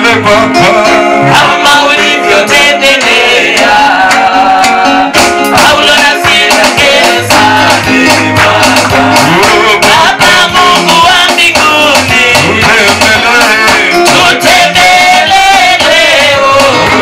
wewe Baba. kama ulivyotembelea Paulo na Sila gerezani Baba. Oh, Baba Mungu wa mbinguni utembelee. tutembelee leo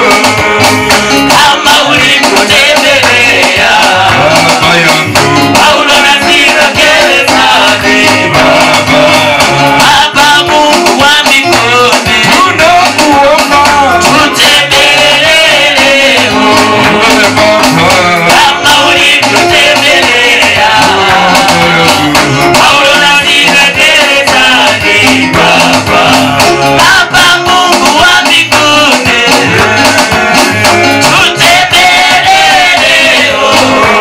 kama ulivyotembelea Baba yangu, Paulo na Sila gerezani Baba. Baba Mungu wa mbinguni Tunakuomba, tutembelee leo wewe Baba. kama ulivyotembelea Paulo na Sila gerezani Baba Baba Mungu wa mbinguni tutembelee leo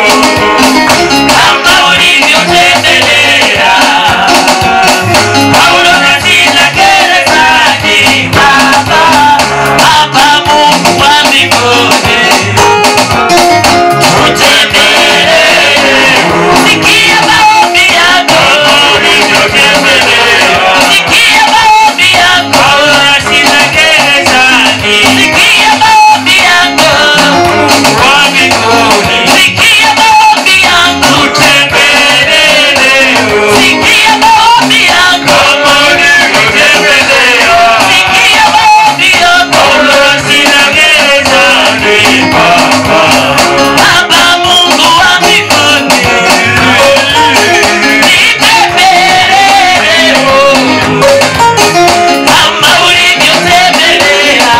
kama ulivyotembelea Paulo na Sila gerezani Baba Baba Mungu wa mbinguni Sikia maombi yako Sikia maombi yako Sikia maombi yako Sikia maombi yangu Sikia maombi yangu Sikia maombi yako Baba Mungu wa mbinguni Nitembelee kama ulivyotembelea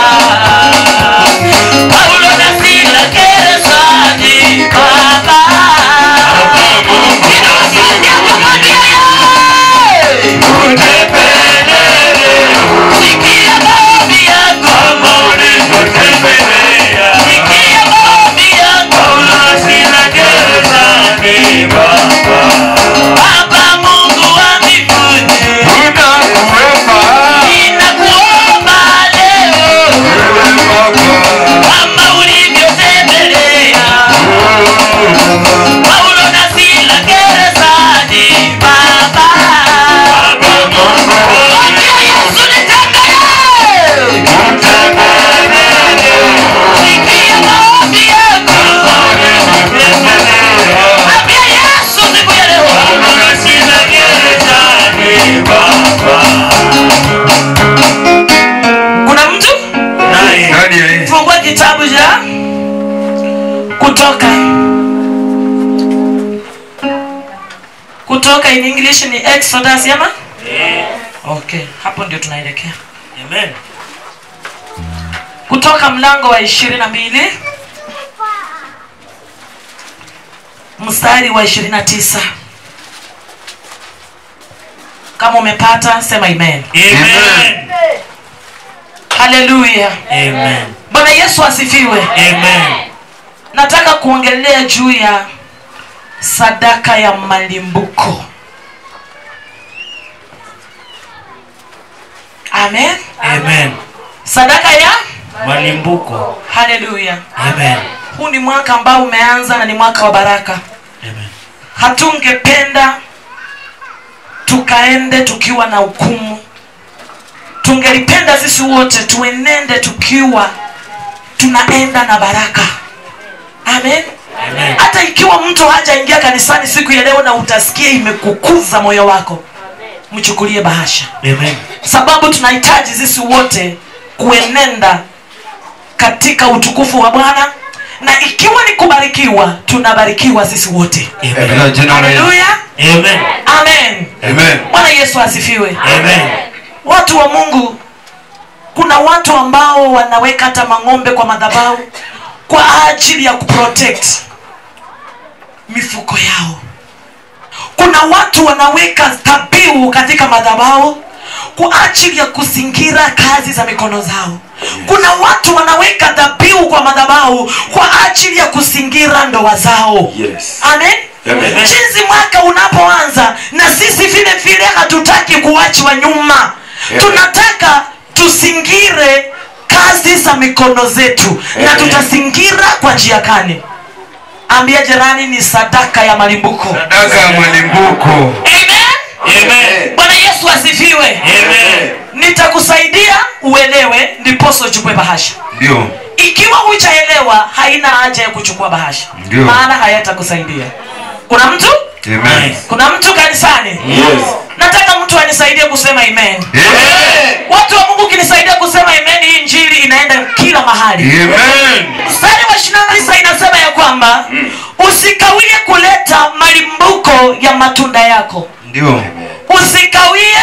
Paulo na Sila gerezani Baba Ninawasikia pamoja yeye Sikia maombi yangu Sikia maombi yangu Baba Mungu wa mbinguni Tunakuomba, Ninakuomba leo wewe Baba. kama ulivyotembelea Paulo na Sila gerezani Baba Mwambie Yesu nitembelee Sikia maombi yangu Mwambie Yesu siku ya leo Kuna mtu Ndani ya hii. fungua kitabu cha kutoka kutoka in english ni exodus ama okay hapo ndio tunaelekea kutoka mlango wa ishirini na mbili mstari wa ishirini na tisa kama umepata sema amen Amen. haleluya bwana yesu asifiwe nataka kuongelea juu ya sadaka ya malimbuko amen sadaka ya malimbuko haleluya amen huu ni mwaka ambao umeanza na ni mwaka wa baraka amen hatungependa tukaende tukiwa na hukumu tungelipenda sisi wote tuenende tukiwa tunaenda na baraka amen Amen. hata ikiwa mtu hajaingia kanisani siku ya leo na utasikia imekukuza moyo wako mchukulie bahasha amen sababu tunahitaji sisi wote kuenenda katika utukufu wa bwana na ikiwa ni kubarikiwa tunabarikiwa sisi wote Katika jina la Yesu. haleluya amen amen Amen. bwana yesu asifiwe amen watu wa mungu kuna watu ambao wanaweka hata mang'ombe kwa madhabahu kwa ajili ya kuprotect mifuko yao kuna watu wanaweka dhabihu katika madhabahu kwa ajili ya kuzingira kazi za mikono zao kuna watu wanaweka dhabihu kwa madhabahu kwa ajili ya kuzingira ndoa zao Yes. amen Amen. jinsi mwaka unapoanza na sisi vile vile hatutaki kuachwa nyuma Amen. tunataka tusingire kazi za mikono zetu na Amen. tutazingira kwa njia gani ambia jirani ni sadaka ya malimbuko Sadaka ya malimbuko. amen amen bwana yesu asifiwe amen nitakusaidia uelewe ndiposo uchukue bahasha Ndio. ikiwa hujaelewa haina haja ya kuchukua bahasha Ndio. maana hayatakusaidia kuna mtu Amen. kuna mtu kanisani Yes. nataka mtu anisaidie kusema amen Amen. watu wa mungu ukinisaidia kusema amen hii njiri inaenda kila mahali Amen. mstari wa ishirini na tisa inasema ya kwamba usikawie kuleta malimbuko ya matunda yako Ndio. usikawie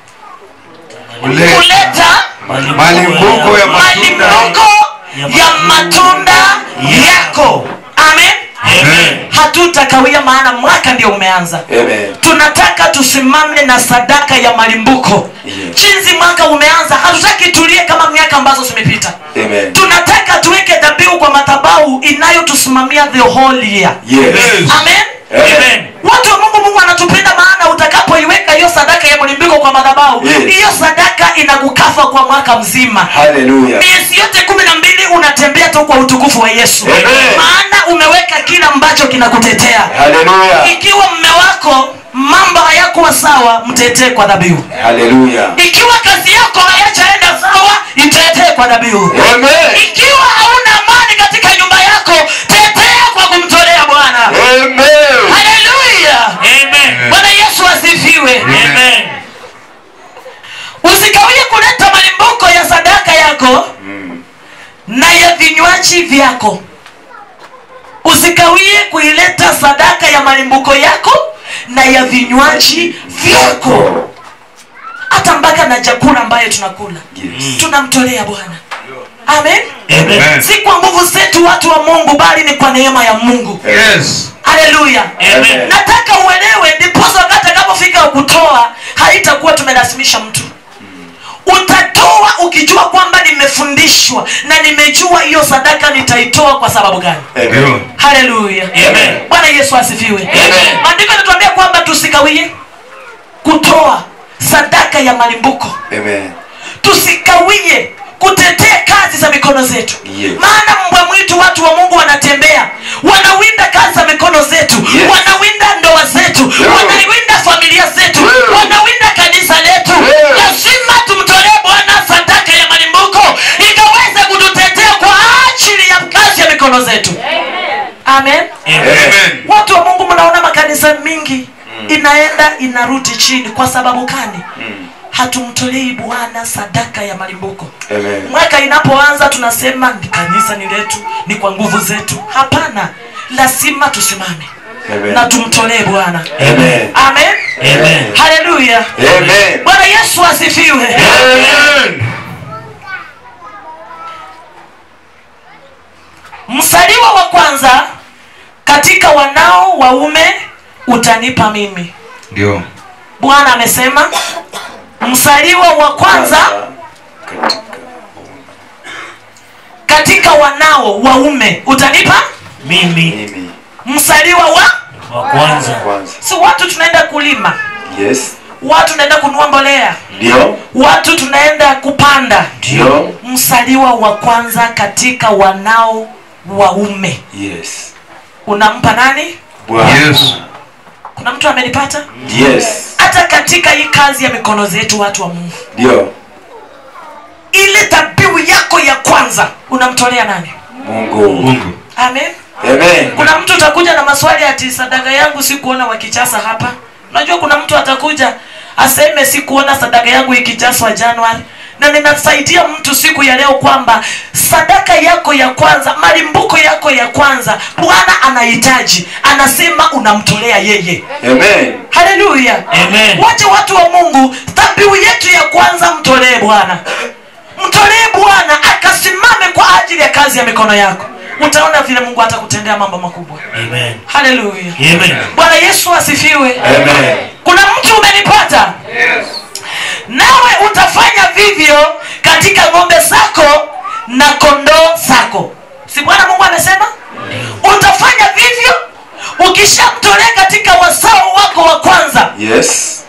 Kuleta kuleta malimbuko ya matunda. malimbuko ya matunda yako amen Amen. hatutakawia maana mwaka ndio umeanza Amen. tunataka tusimame na sadaka ya malimbuko Yes. jinsi mwaka umeanza hatutaki tulie kama miaka ambazo zimepita Amen. tunataka tuweke dhabihu kwa madhabahu inayotusimamia the whole year Yes. amen Amen. watu wa mungu mungu anatupenda maana utakapoiweka hiyo sadaka ya mlimbiko kwa madhabahu Yes. hiyo sadaka inakukafa kwa mwaka mzima Hallelujah. miezi yote kumi na mbili unatembea tu kwa utukufu wa yesu Amen. maana umeweka kile ambacho kinakutetea Hallelujah. ikiwa mme wako mambo hayakuwa sawa mtetee kwa dhabihu Hallelujah. ikiwa kazi yako hayachaenda sawa itetee kwa dhabihu Amen. ikiwa hauna amani katika nyumba yako tetea kwa kumtolea bwana Amen. haleluya Amen. bwana yesu asifiwe Amen. usikawie kuleta malimbuko ya sadaka yako na ya vinywaji vyako usikawie kuileta sadaka ya malimbuko yako na ya vinywaji vyako hata mpaka na chakula ambayo tunakula Yes. tunamtolea bwana amen Amen. si kwa nguvu zetu watu wa mungu bali ni kwa neema ya mungu Yes. haleluya Amen. nataka uelewe ndiposa wakati atakapofika kutoa haitakuwa tumelasimisha mtu utatoa ukijua kwamba nimefundishwa na nimejua hiyo sadaka nitaitoa kwa sababu gani Amen. Ndio. haleluya Amen. bwana yesu asifiwe Amen. maandiko yanatuambia kwamba tusikawie kutoa sadaka ya malimbuko Amen. tusikawie kutetea kazi za mikono zetu Yes. maana mbwa mwitu watu wa mungu wanatembea wanawinda kazi za mikono zetu Yes. wanawinda ndoa zetu Yeah. wanawinda familia zetu Yeah. wanawinda kanisa letu Yeah. lazima tumtolee bwana sadaka ya malimbuko ikaweze kututetea kwa ajili ya kazi ya mikono zetu amen Amen. watu wa mungu mnaona makanisa mingi inaenda inarudi chini kwa sababu gani hatumtolei bwana sadaka ya malimbuko Amen. mwaka inapoanza tunasema ni kanisa ni letu ni kwa nguvu zetu hapana lazima tusimame Amen. na tumtolee bwana Amen. amen Amen. haleluya Amen. bwana yesu asifiwe Amen. msaliwa wa kwanza katika wanao waume utanipa mimi Ndio. bwana amesema msaliwa wa kwanza Katika katika wanao waume utanipa Mimi mimi msaliwa wa wa kwanza. kwanza. si watu tunaenda kulima Yes. watu tunaenda kunua mbolea Ndio. watu tunaenda kupanda Ndio. msaliwa wa kwanza katika wanao waume Yes. unampa nani Bwana. Yes. kuna mtu amenipata Yes. hata katika hii kazi ya mikono zetu watu wa mungu Ndio. ile dhabihu yako ya kwanza unamtolea nani Mungu. Mungu. amen Amen. kuna mtu utakuja na maswali ati sadaka yangu sikuona wakichasa hapa unajua kuna mtu atakuja aseme sikuona sadaka yangu ikijaswa januari na ninasaidia mtu siku ya leo kwamba sadaka yako ya kwanza malimbuko yako ya kwanza bwana anahitaji anasema unamtolea yeye Amen. haleluya Amen. wache watu wa mungu dhabihu yetu ya kwanza mtolee bwana mtolee bwana akasimame kwa ajili ya kazi ya mikono yako utaona vile mungu atakutendea mambo makubwa Amen. haleluya Amen. bwana yesu asifiwe Amen. kuna mtu umenipata nawe utafanya vivyo katika ng'ombe zako na kondoo zako si bwana mungu amesema utafanya vivyo ukishamtolea katika wasao wako wa kwanza Yes.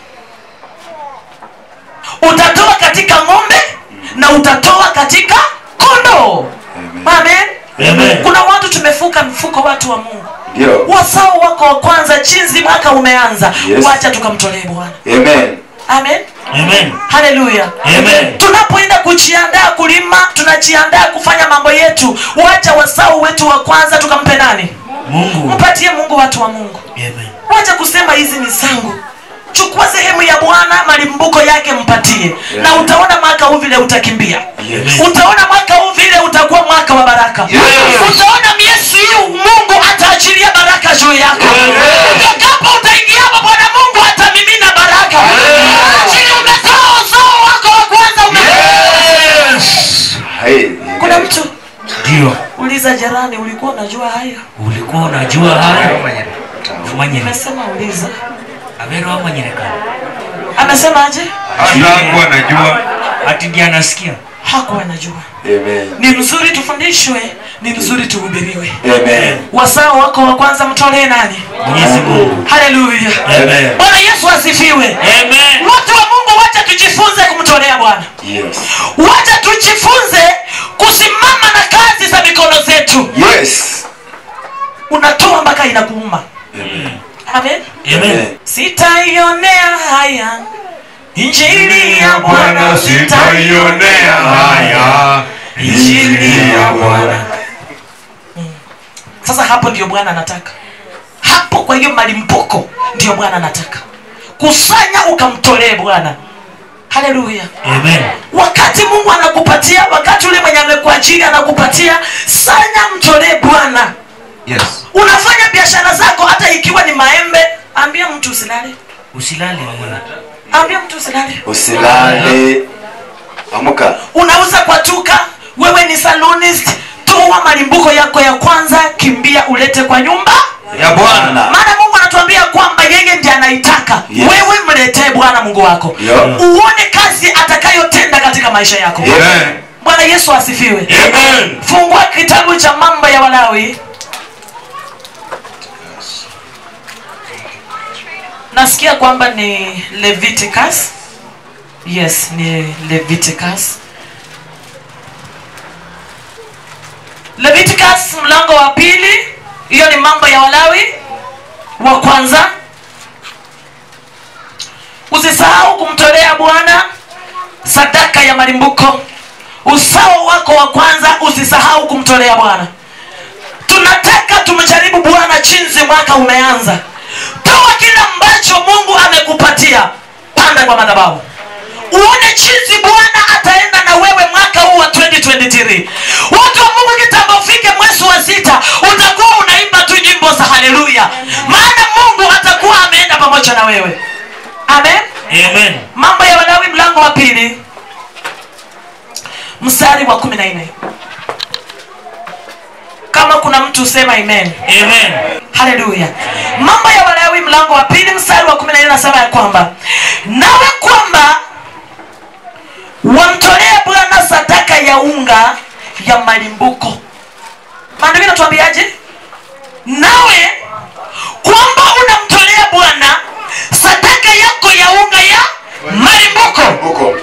utatoa katika ng'ombe na utatoa katika kondoo amen Amen. kuna watu tumefuka mfuko watu wa mungu Ndio. wasao wako wa kwanza jinsi mwaka umeanza Yes. wacha tukamtolee bwana Amen. amen Amen. haleluya Amen. tunapoenda kujiandaa kulima tunajiandaa kufanya mambo yetu wacha wasau wetu wa kwanza tukampe nani Mungu. mpatie mungu watu wa mungu Amen. wacha kusema hizi ni zangu chukua sehemu ya bwana malimbuko yake mpatie na utaona mwaka huu vile utakimbia Yes. utaona mwaka huu vile utakuwa mwaka wa baraka Yes. utaona miezi hii mungu ataachilia baraka juu yako utakapo utaingiapo bwana mungu atamimina baraka chini umetoa uzao wako wa kwanza ume Yes. Hey, kuna mtu Ndio. uliza jirani ulikuwa unajua haya Ulikuwa unajua haya? Manyene. amesema uliza Avero manyereka. amesema aje Hata hakuwa anajua. Ati ndiye anasikia. hakuwa anajua Amen. ni mzuri tufundishwe ni mzuri tuhubiriwe Amen. wasao wako wa kwanza mtolee nani Mwenyezi Mungu. haleluya Amen. bwana yesu asifiwe Amen. watu wa mungu wacha tujifunze kumtolea bwana Yes. wacha tujifunze kusimama na kazi za mikono zetu Yes. unatoa mpaka inakuuma Amen. amen Amen. sitaionea haya injili ya bwana Bwana sitaionea haya. injili ya Bwana. bwana sasa hapo ndio bwana anataka hapo kwa hiyo malimbuko ndio bwana anataka kusanya ukamtolee bwana haleluya Amen. wakati mungu anakupatia wakati ule mwenye amekuajiri anakupatia sanya mtolee bwana Yes. unafanya biashara zako hata ikiwa ni maembe ambia mtu usilale Usilale mwana. ambia mtu usilale Usilale. Amka. unauza kwa tuka wewe ni salonist toa malimbuko yako ya kwanza kimbia ulete kwa nyumba Ya Bwana. maana mungu anatuambia kwamba yeye ndiye anaitaka Yes. wewe mletee bwana mungu wako Yeah. uone kazi atakayotenda katika maisha yako Amen. bwana yesu asifiwe Amen. fungua kitabu cha mambo ya walawi nasikia kwamba ni leviticus yes ni leviticus leviticus mlango wa pili hiyo ni mambo ya walawi wa kwanza usisahau kumtolea bwana sadaka ya malimbuko usawa wako wa kwanza usisahau kumtolea bwana tunataka tumjaribu bwana jinsi mwaka umeanza toa kile ambacho mungu amekupatia panda kwa madhabahu uone jinsi bwana ataenda na wewe mwaka huu wa 2023 watu wa mungu kitambo ufike mwezi wa sita utakuwa unaimba tu nyimbo za haleluya maana mungu atakuwa ameenda pamoja na wewe amen Amen. mambo ya walawi mlango wa pili mstari wa kumi na nne kama kuna mtu sema amen Amen. haleluya mambo ya walawi mlango wa pili mstari wa kumi na nne nasema ya kwamba nawe kwamba wamtolee bwana sadaka ya unga ya malimbuko maandiko inatuambiaje nawe kwamba unamtolea bwana sadaka yako ya unga ya malimbuko Huko.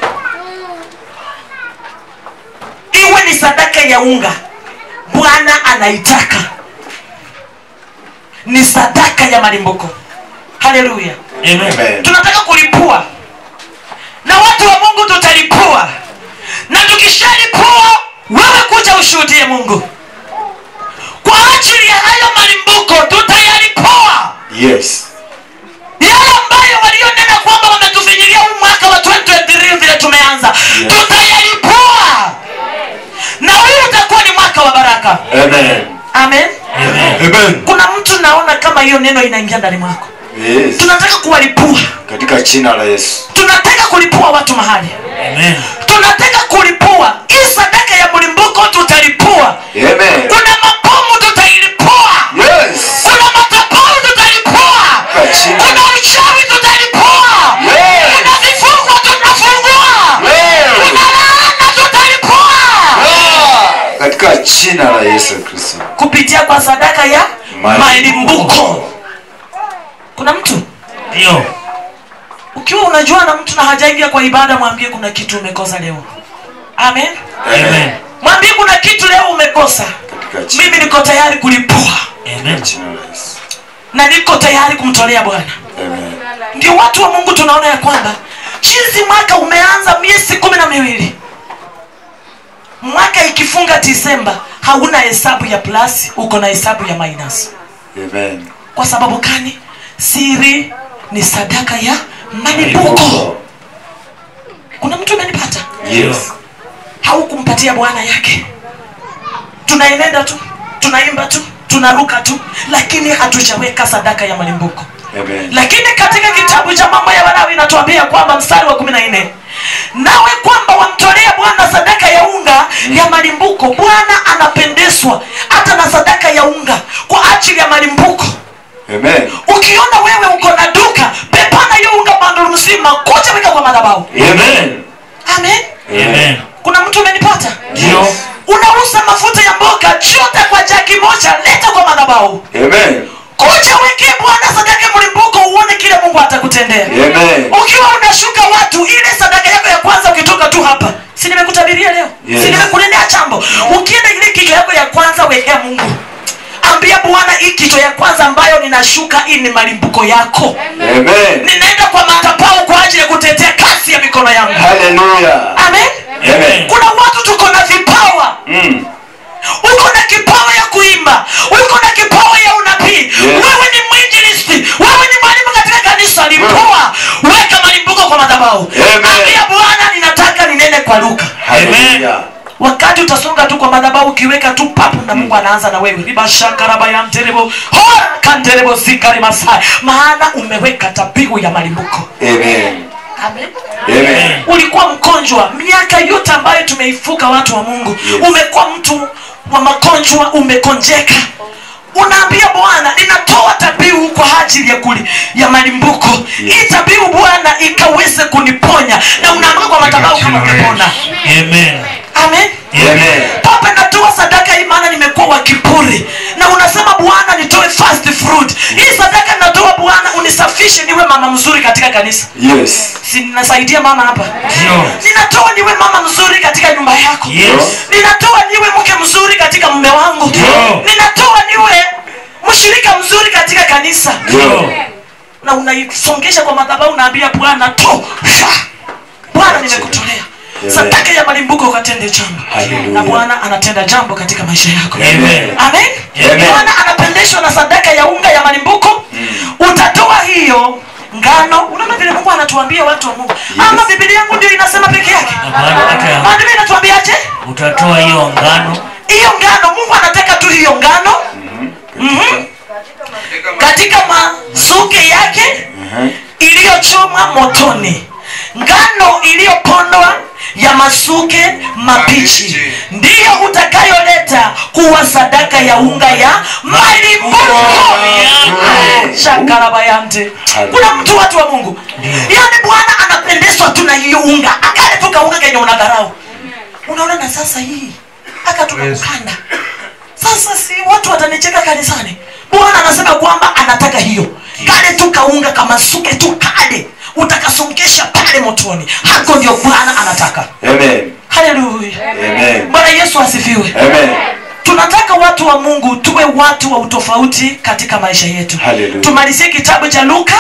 iwe ni sadaka ya unga bwana anaitaka ni sadaka ya malimbuko haleluya Amen. Amen. tunataka kulipua na watu wa mungu tutalipua na tukishalipua wewe kuja ushuhudie mungu kwa ajili ya hayo malimbuko tutayalipua Yes. yale ambayo walionena kwamba wametufinyilia huu mwaka wa 2023 vile tumeanza Yes. tutayalipua na huu utakuwa ni mwaka wa baraka Amen. amen Amen. Amen. kuna mtu naona kama hiyo neno inaingia ndani mwako Yes. tunataka kuwalipua Katika jina la Yesu. tunataka kulipua watu mahali Amen. tunataka kulipua hii sadaka ya mlimbuko tutalipua Amen. kuna mabomu tutailipua Yes. kuna madhabahu tutalipua Kachini. kuna uchawi tutalipua Yes. kuna vifungo tutafungua Yes. kuna laana tutalipua Katika jina la Yesu Kristo. kupitia kwa sadaka ya Malimbuko. malimbuko kuna mtu Ndio. ukiwa unajua na mtu na hajaingia kwa ibada mwambie kuna kitu umekosa leo amen Amen. mwambie kuna kitu leo umekosa Katika jina mimi niko tayari kulipua Amen. jina la Yesu. na niko tayari kumtolea bwana Amen. ndio watu wa mungu tunaona ya kwamba jinsi mwaka umeanza miezi kumi na miwili mwaka ikifunga disemba hauna hesabu ya plus uko na hesabu ya minus Amen. kwa sababu gani siri ni sadaka ya malimbuko kuna mtu amenipata Yes. haukumpatia bwana yake tunaenenda tu tunaimba tu tunaruka tu lakini hatujaweka sadaka ya malimbuko Amen. lakini katika kitabu cha mambo ya walawi inatuambia kwamba mstari wa kumi na nne nawe kwamba wamtolea bwana sadaka ya unga ya malimbuko bwana anapendezwa hata na sadaka ya unga kwa ajili ya malimbuko Amen. ukiona wewe uko na duka pepana hiyo unga bando mzima kuja weka kwa madhabahu Amen. amen Amen. kuna mtu umenipata Ndio. unauza mafuta ya mboga chota kwa jaki moja leta kwa madhabahu Amen. kuja wekee bwana sadaka ya mlimbuko uone kile mungu atakutendea Amen. ukiwa unashuka watu ile sadaka yako ya kwanza ukitoka tu hapa si nimekutabiria leo Yes. si nimekunenea chambo ukienda ile kichwa yako ya kwanza wekea mungu ambia bwana hii kichwa ya kwanza ambayo ninashuka hii ni malimbuko yako Amen. ninaenda kwa madhabahu kwa ajili ya kutetea kazi ya mikono yangu Hallelujah. amen Amen. kuna watu tuko na vipawa Mm. uko na kipawa ya kuimba uko na kipawa ya unabii wewe ni mwinjilisti wewe ni mwalimu katika kanisa lipoa weka malimbuko kwa madhabahu Amen. ambia bwana ninataka ninene kwa luka Hallelujah. wakati utasonga tu kwa madhabahu ukiweka tu papu na mungu anaanza na wewe ribashakarabayanterebo kanterebo zikarimasai maana umeweka tabihu ya malimbuko Amen. Amen Amen. ulikuwa mgonjwa miaka yote ambayo tumeifuka watu wa mungu Yes. umekuwa mtu wa magonjwa umekonjeka unaambia bwana ninatoa tabiu kwa ajili ya kuli ya malimbuko hii tabiu bwana ikaweze kuniponya na unaamka kwa madhabahu kama umepona Amen. amen Amen. papa natoa sadaka hii maana nimekuwa wa kiburi na unasema bwana nitoe fast fruit hii sadaka natoa bwana unisafishe niwe mama mzuri katika kanisa Yes. si ninasaidia mama hapa Ndio. ninatoa niwe mama mzuri katika nyumba yako Yes. ninatoa niwe mke mzuri katika mume wangu Ndio. ninatoa niwe mshirika mzuri katika kanisa Ndio. na unaisongesha kwa madhabahu unaambia bwana to sha bwana nimekutolea Amen. sadaka ya malimbuko ukatende jambo Hallelujah. na bwana anatenda jambo katika maisha yako Amen. amen Amen. bwana anapendeshwa na sadaka ya unga ya malimbuko utatoa hiyo ngano unaona vile mungu anatuambia watu wa mungu ama bibilia yangu ndio inasema peke yake Hapana. maandiko inatuambiaje Utatoa hiyo ngano hiyo ngano mungu anataka tu hiyo ngano Mhm. katika masuke yake Mhm. iliyochomwa motoni ngano iliyopondwa ya masuke mabichi ndiyo utakayoleta kuwa sadaka ya unga ya malimbuko shakarabayante kuna mtu watu wa mungu yaani bwana anapendezwa tu na hiyo unga akale tu kaunga kenye unadharau unaona na sasa hii aka tunakukanda sasa si watu watanicheka kanisani bwana anasema kwamba anataka hiyo kale tu kaunga kamasuke tu kale utakasongesha pale motoni hako ndio bwana anataka Amen. haleluya Amen. bwana yesu asifiwe Amen. tunataka watu wa mungu tuwe watu wa utofauti katika maisha yetu Hallelujah. tumalizie kitabu cha luka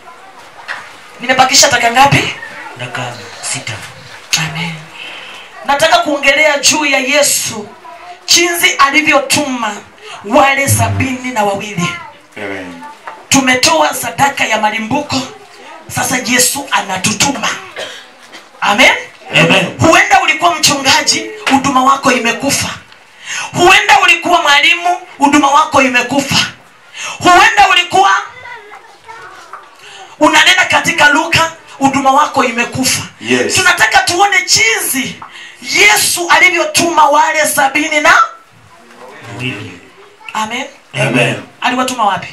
nimebakisha taka ngapi dakika sita. Amen. nataka kuongelea juu ya yesu jinsi alivyotuma wale sabini na wawili Amen. tumetoa sadaka ya malimbuko sasa yesu anatutuma amen Amen. huenda ulikuwa mchungaji huduma wako imekufa huenda ulikuwa mwalimu huduma wako imekufa huenda ulikuwa unanena katika luka huduma wako imekufa Yes. tunataka tuone jinsi yesu alivyotuma wale sabini na Mbili. amen Amen. aliwatuma wapi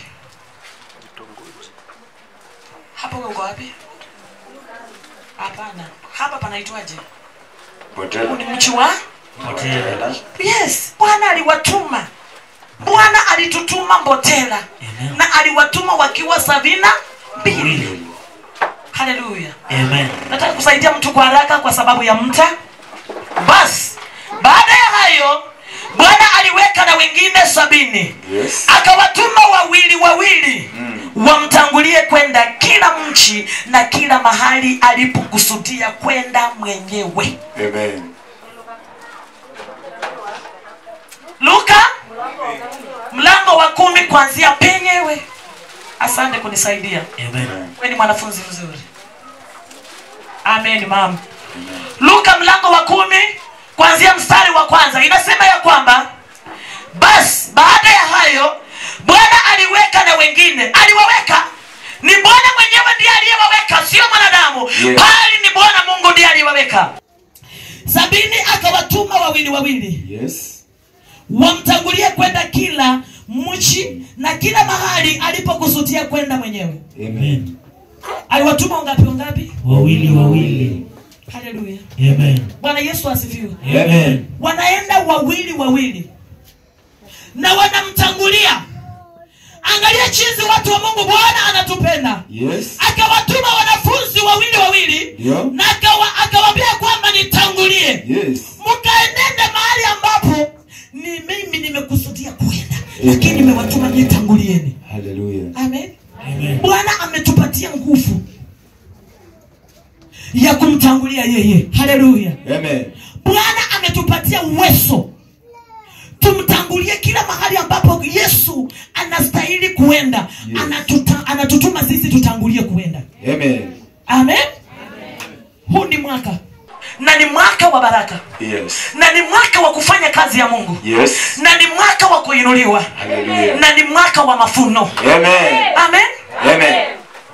hapo uko wapi hapana hapa panaitwaje Potea. ni mchi wa Potea. yes bwana aliwatuma bwana alitutuma mbotela Amen. na aliwatuma wakiwa sabina mbili Mbili. haleluya Amen. nataka kusaidia mtu kwa haraka kwa sababu ya mta basi baada ya hayo bwana aliweka na na wengine sabini Yes. akawatuma wawili wawili wamtangulie kwenda kila mchi na kila mahali alipokusudia kwenda mwenyewe Amen. luka mlango wa kumi kuanzia penyewe asante kunisaidia Amen. we ni mwanafunzi mzuri amen mama luka mlango wa kumi kuanzia mstari wa kwanza inasema ya kwamba basi baada ya hayo bwana aliweka na wengine aliwaweka ni bwana mwenyewe ndiye aliyewaweka sio mwanadamu Yes. bali ni bwana mungu ndiye aliyewaweka sabini akawatuma wawili wawili Yes. wamtangulie kwenda kila mchi na kila mahali alipokusudia kwenda mwenyewe Amen. aliwatuma wangapi wangapi Wawili wawili. haleluya Amen. bwana yesu asifiwe Amen. wanaenda wawili wawili na wanamtangulia angalia chinzi watu wa mungu bwana anatupenda Yes. akawatuma wanafunzi wawili wawili Ndio. na akawa- akawaambia kwamba nitangulie Yes. mkaenende mahali ambapo ni mimi nimekusudia kuenda lakini nimewatuma nitangulieni Hallelujah. amen Amen. bwana ametupatia nguvu ya kumtangulia yeye haleluya Amen. bwana ametupatia uwezo tumtangulie kila mahali ambapo yesu anastahili kuenda Yes. Anatuta, anatutuma sisi tutangulie kuenda Amen. amen huu ni mwaka na ni mwaka wa baraka Yes. na ni mwaka wa kufanya kazi ya mungu Yes. na ni mwaka wa kuinuliwa Hallelujah. na ni mwaka wa mafuno Amen. amen Amen.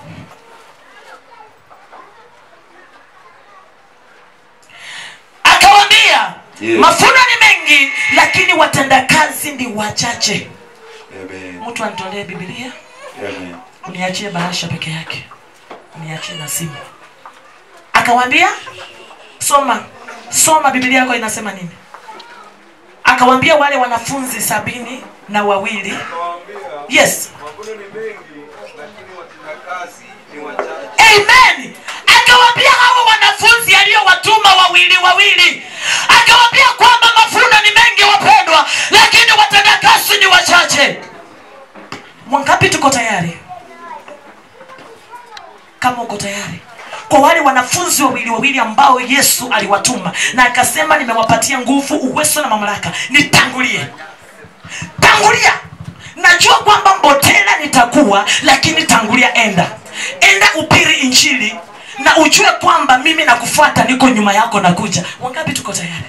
akawambia Yes. mafuno ni mengi lakini watendakazi ni wachache Amen. mtu anitolee bibilia Amen. uniachie bahasha peke yake uniachie na simu akawambia soma soma bibilia yako inasema nini akawambia wale wanafunzi sabini na wawili yes mavuno ni mengi lakini watendakazi ni wachache amen akawambia hawa wanafunzi aliyowatuma wawili wawili akawambia kwamba mafuno ni mengi wapendwa lakini watendakazi ni wachache mwangapi tuko tayari kama uko tayari kwa wale wanafunzi wawili wawili ambao yesu aliwatuma na akasema nimewapatia nguvu uwezo na mamlaka nitangulie tangulia najua kwamba mbotela nitakuwa lakini tangulia enda enda upiri injili na ujue kwamba mimi nakufuata niko nyuma yako nakuja wangapi tuko tayari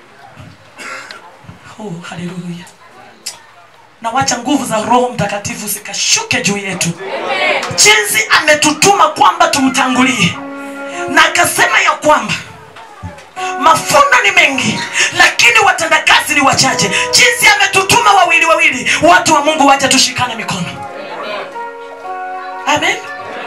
oh, haleluya nawacha nguvu za roho mtakatifu zikashuke juu yetu jinsi ametutuma kwamba tumtangulie na akasema ya kwamba mafuno ni mengi lakini watendakazi ni wachache jinsi ametutuma wawili wawili watu wa mungu wacha tushikane mikono amen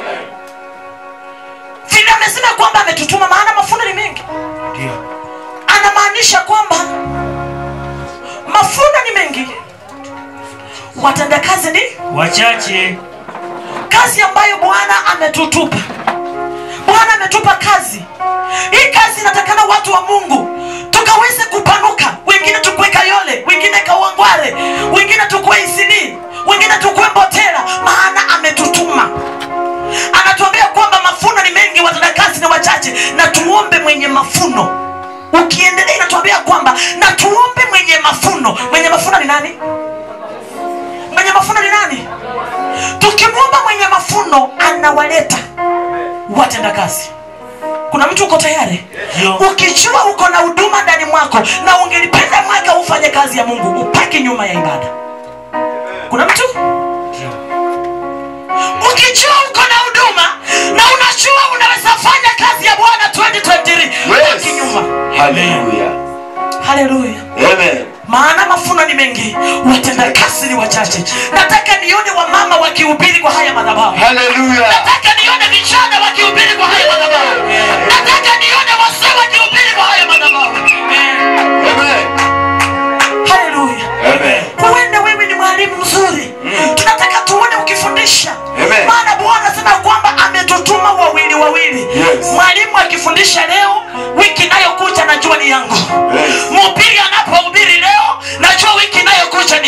vile amesema kwamba ametutuma maana mafuno ni mengi Ndio. anamaanisha kwamba mafuno ni mengi watendakazi ni Wachache. kazi ambayo bwana ametutupa bwana ametupa kazi hii kazi inatakana watu wa mungu tukaweze kupanuka wengine tukue kayole wengine kauangware wengine tukue isili wengine tukue mbotera maana ametutuma anatuambia kwamba mafuno ni mengi watendakazi ni wachache na tuombe mwenye mafuno ukiendelea inatuambia kwamba na tuombe mwenye mafuno mwenye mafuno ni nani mwenye mafuno ni nani tukimwomba mwenye mafuno anawaleta watendakazi kuna mtu uko tayari Ndio. ukijua uko na huduma ndani mwako na ungelipenda mwaka ufanye kazi ya mungu upaki nyuma ya ibada kuna mtu Ndio. ukijua uko na huduma na unajua unaweza fanya kazi ya bwana 2023 upaki nyuma Hallelujah. haleluya Amen. maana mafuno ni mengi watendakazi ni wachache nataka nione wamama wakihubiri kwa haya madhabahu Hallelujah. nataka nione vijana wakihubiri kwa haya madhabahu nataka nione wazee wakihubiri kwa haya madhabahu Amen. haleluya Amen. huenda wewe ni mwalimu mzuri tunataka tuone ukifundisha Amen. maana bwana anasema kwamba ametutuma wawili wawili Yes. mwalimu akifundisha leo wiki inayokuja najua ni yangu Yes. mhubiri anapohubiri leo najua wiki inayokuja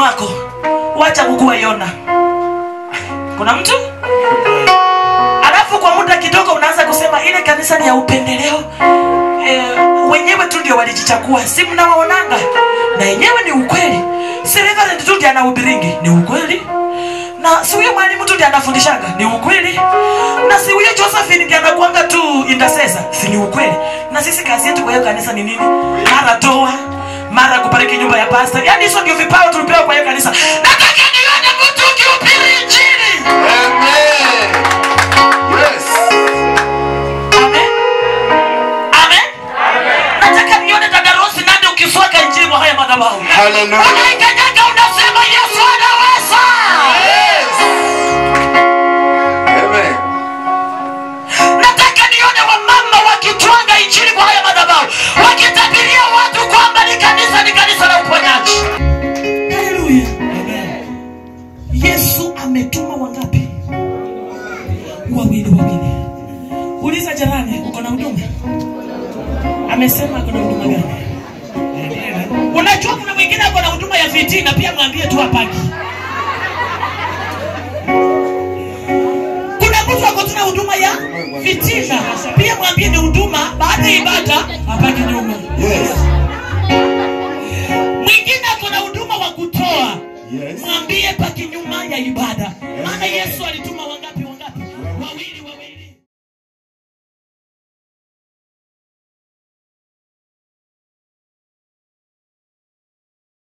wako wacha kukuwa yona kuna mtu alafu kwa muda kidogo unaanza kusema ile kanisa ni ya upendeleo e, wenyewe tu ndio walijichagua si mnawaonanga na yenyewe ni ukweli si reverend tu ndiye anahubiringi ni ukweli na si huyo mwalimu tu ndiye anafundishanga ni ukweli na si huyo josephine ndiye anakuanga tu intercessor si ni ukweli na sisi kazi yetu kwa hiyo kanisa ni nini mara toa mara kubariki nyumba ya pasta yaani hizo ndio vipawa tulipewa kwa hiyo kanisa nataka nione mtu ukihubiri injili Amen. Yes. Amen. Amen. Nataka nione dada Rosi nani ukiswaka injili kwa haya madhabahu. Hallelujah. Unaikanyaga unasema Yesu anaweza. Amen. Nataka nione wamama wakitwanga injili kwa haya madhabahu. Wakitabiria watu kwamba ni kanisa ni kanisa la uponyaji. Haleluya. Yesu ametuma wangapi? Wawili wawili. Uliza jirani, uko na huduma? Amesema ako na huduma gani? Unajua kuna mwingine ako na huduma ya fitina, pia mwambie tu apaki. Kuna mtu ako tu na huduma ya fitina, pia mwambie ni huduma baada ya ibada apaki nyuma. Yes. Mwingine ako na huduma wa kutoa, Yes. mwambie paki nyuma ya ibada, maana Yesu alituma wangapi?